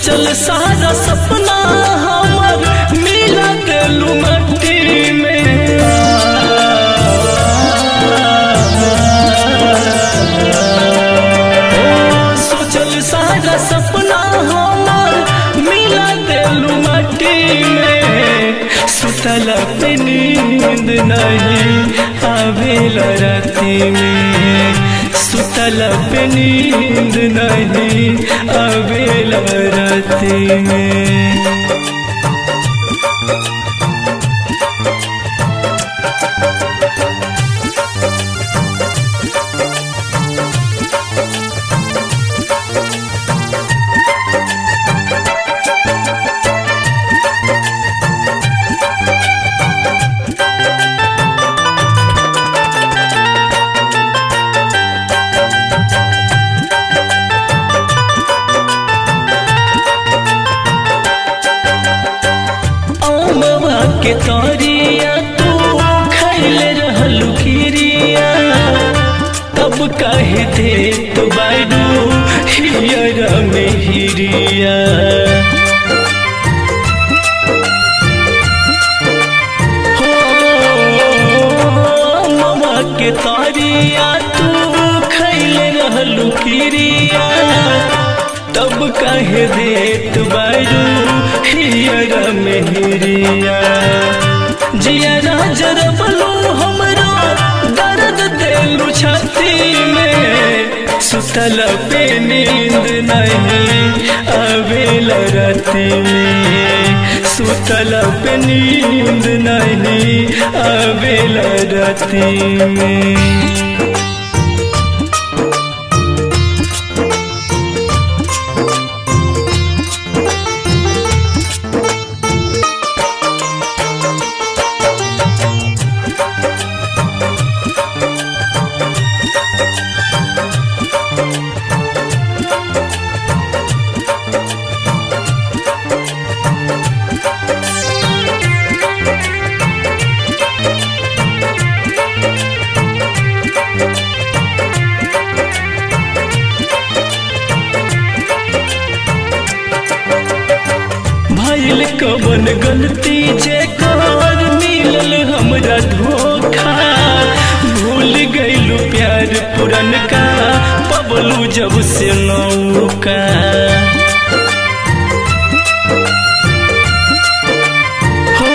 सोचल सारा सपना हमर मिला देलू मट्टी में सोचल सारा सपना हमर मिला देलू मट्टी में सुतल पे नींद नहीं आवेल राती में सुतल पे नींद नहीं आवेल राती में अमवा के तोरिया तू खैले रहलू खीरिया तब कहे दे तो बाडू हियरा में हिरिया हो, अमवा के तोरिया तू खैले रहलू खीरिया तब कहे देत बारू हियरा मेहरिया जिया जरबलू हमरो दर्द देलू छाती में सुतल पे नींद नहीं आवेल राती में सुतल पे नींद नहीं आवेल राती में भइल कवन गलती जे कर मिलल हमरा धोखा भूल गइलू प्यार पुरन का पबलू जब से नौका हो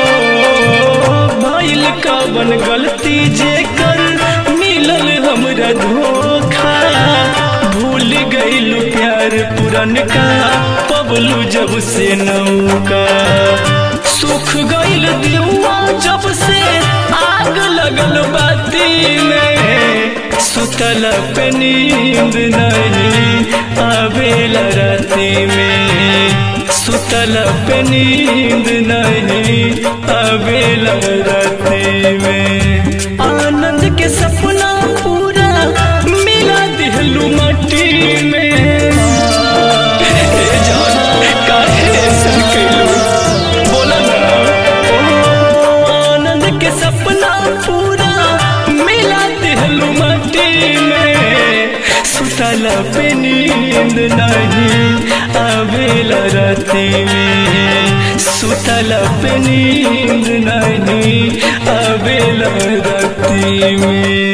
भइल कवन गलती जे कर मिलल हमरा धोखा भूल गइलू प्यार पुरन का पबलू जब से नौका सुख गइल दिलवा जब से आग लगल बाती में सुतल पे नींद नहीं आवेल राती में सुतल पे नींद नहीं आवेल राती में आनंद के सपना पूरा मिला दिहलू मट्टी में हे जान काहे ऐसा कइलू बोला ना ओ आनंद के सपना पूरा मिला दिहलू मट्टी में सुतल पे नींद नहीं आवेल राती में सुतल पे नींद नहीं आवेल राती में